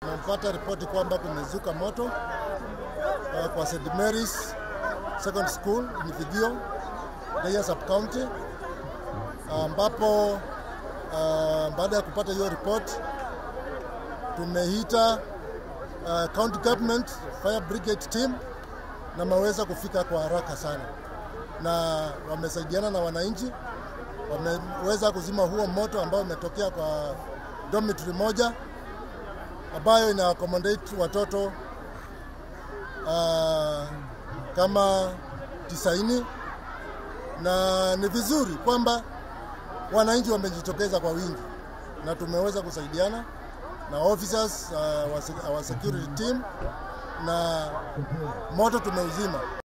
Tumepata ripoti kwamba kumezuka moto uh, kwa St Mary's Second School in Vigio, Deya Sub County, ambapo uh, baada ya kupata hiyo ripoti tumeita uh, county government fire brigade team na maweza kufika kwa haraka sana, na wamesaidiana na wananchi, wameweza kuzima huo moto ambao umetokea kwa dormitory moja ambayo ina accommodate watoto uh, kama tisaini, na ni vizuri kwamba wananchi wamejitokeza kwa wingi na tumeweza kusaidiana na officers uh, wa security team na moto tumeuzima.